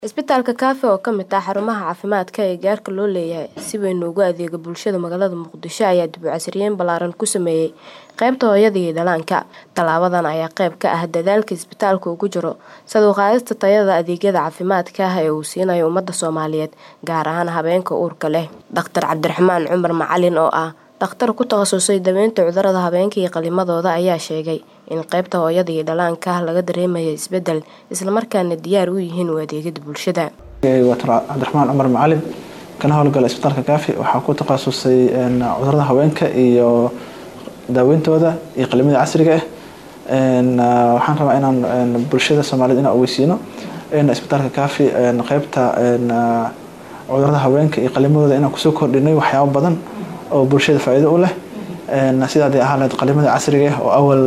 Isbitaalka Kaafi oo ka mid ah xarumaha caafimaadka ee gaarka loo leeyahay si weyn ugu adeega bulshada magaalada Muqdisho ayaa dib u casriyeyn ballaaran ku sameeyay qaybta hooyada iyo dhallaanka. Tallaabadan ayaa qayb ka ah dadaalka isbitaalku ugu jiro sare u qaadista tayada adeegyada caafimaadka ee uu siinayo ummadda Soomaaliyeed, gaar ahaan haweenka uurka leh. Dr. Cabdiraxmaan Cumar Macalin oo ah dhakhtar ku takhasusay daaweynta cudurrada haweenka iyo qalliimadooda ayaa sheegay in qaybta hooyada iyo dhallaanka laga dareemayo isbeddel, isla markaana diyaar u yihiin u adeegida bulshada. Dr. Cabdiraxmaan Cumar Macalin kana howlgala isbitaalka Kaafi waxaa ku takhasusay cudurrada haweenka iyo daaweyntooda iyo qalliimada casriga ah waxaan rabaa inaan bulshada Soomaaliyeed inaan ogeysiino in isbitaalka Kaafi qaybta cudurrada haweenka iyo qalliimadooda inaan kusoo kordhinay waxyaabo badan oo bulshada faa'iido u leh sida hadii ahaan lahayd qalliimada casriga ah oo awal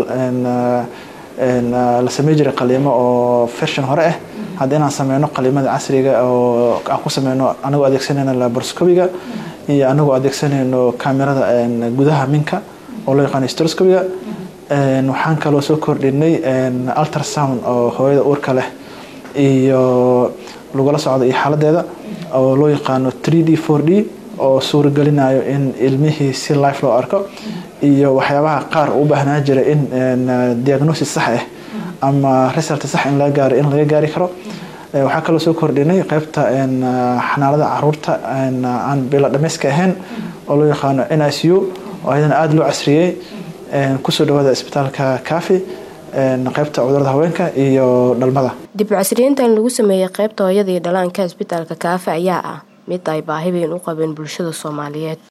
la sameyn jiray qalliimo oo version hore ah hadda inaan sameyno qalliimada casriga oo aan ku sameyno anagoo adeegsanayno laparoscopiga iyo anagoo adeegsanayno kamerada gudaha minka oo loo yaqaano hysteroscopiga waxaan kaloo soo kordhinay ultrasound oo hooyada uurka leh iyo lagula socdo iyo xaaladeeda oo loo yaqaano 3d 4d oo suuragelinayo in ilmihii si life loo arko iyo waxyaabaha qaar u baahnaa jiray in diagnosis sax ah ama result sax in laga gaaro in laga gaari karo waxaa kaloo soo kordhinay qaybta xanaanada caruurta aan bilo dhameyska ahayn oo loo yaqaano NICU oo ayadana aada loo casriyey kusoo dhawaada isbitaalka Kaafi qaybta cudurrada haweenka iyo dhalmada dib u casriyeyntan lagu sameeyay qaybta hooyada iyo dhallaanka isbitaalka Kaafi ayaa ah mid ay baahi weyn u qabeen bulshada Soomaaliyeed